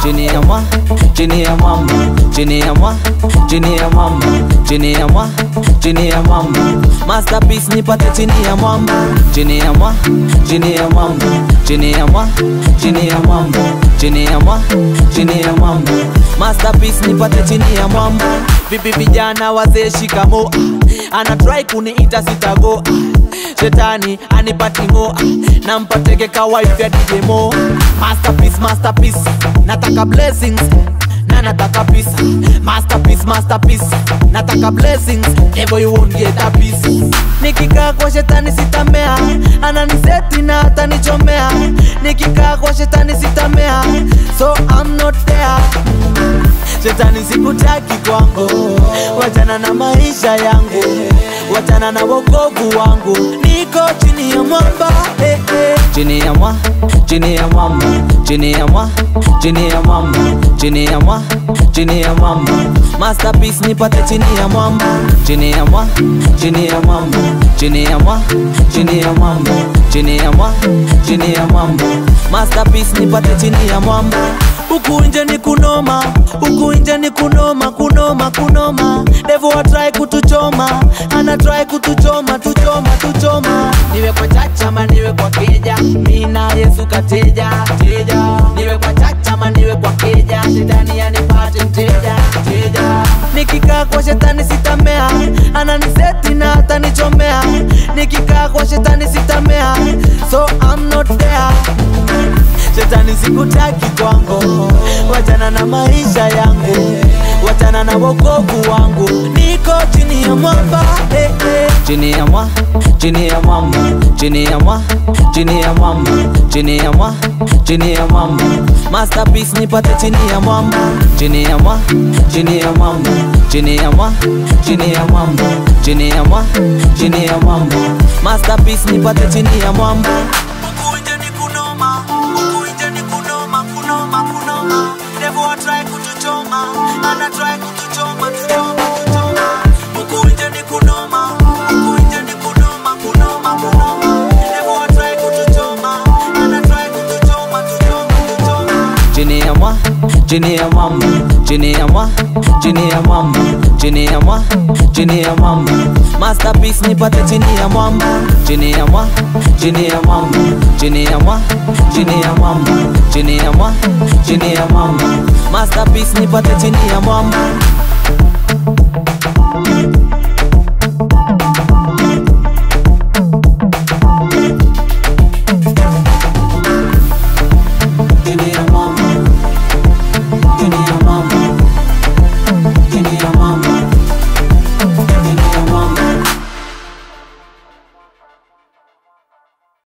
chini ya mwa chini ya mwamba chini ya mwa chini ya mwamba chini ya mwa chini ya mwamba masterpiece nipate chini ya mwamba chini ya mwa chini ya mwamba chini ya mwa chini ya mwamba chini ya mwa chini ya mwamba masterpiece nipate chini ya mwamba vipi vijana wazee shikamo ana try kuniita sitago shetani anipatingo nampateke kawife ya DJ Mo masterpiece masterpiece nataka blessings na nataka peace masterpiece masterpiece nataka blessings never you won't get a piece nikikaa kwa shetani sitamea ananiseti na atanichomea nikikaa kwa shetani sitamea so I'm not there shetani sikutaki kwangu wachana na maisha yangu wachana na wokovu wangu niko chini ya mwamba eh, eh. chini ya mwa chini ya mwamba chini ya mwa chini ya mwamba chini ya mwa chini ya mwamba masterpiece nipate chini ya mwamba chini ya mwa chini ya mwamba chini ya mwa chini ya mwamba chini ya mwa chini ya mwamba masterpiece nipate chini ya mwamba huku nje ni kunoma huku nje ni kunoma kunoma kunoma devo atrai kutuchoma ana try kutuchoma tuchoma tuchoma niwe kwa chacha ma niwe kwa keja mina yesu kateja teja niwe kwa chacha ma niwe kwa keja shetani anipate mteja teja nikikaa kwa shetani sitamea ananiseti na atanichomea nikikaa kwa shetani sitamea so I'm not there shetani sikutaki kwangu wachana na maisha yangu wachana na wokovu wangu niko chini ya mwamba eh, eh. chini ya mwa chini ya mwamba chini ya mwa chini ya mwamba chini ya mwa chini ya mwamba masterpiece nipate chini ya mwamba chini ya mwa chini ya mwamba chini ya mwa chini ya mwamba chini ya mwa chini ya mwamba masterpiece nipate chini ya mwamba huku nje ni kunoma huku nje ni kunoma kunoma kunoma devo atrai kutuchoma ana try kutuchoma tuchoma tuchoma huku nje ni kunoma huku nje ni kunoma kunoma kunoma devo atrai kutuchoma ana try kutuchoma tuchoma tuchoma chini ya mwa chini ya mwamba chini ya mwa chini ya mwamba chini ya mwa chini ya mwamba masterpiece nipate chini ya mwamba chini ya mwa chini ya mwamba chini ya mwa chini ya mwamba chini ya mwa chini ya mwamba masterpiece nipate chini ya mwamba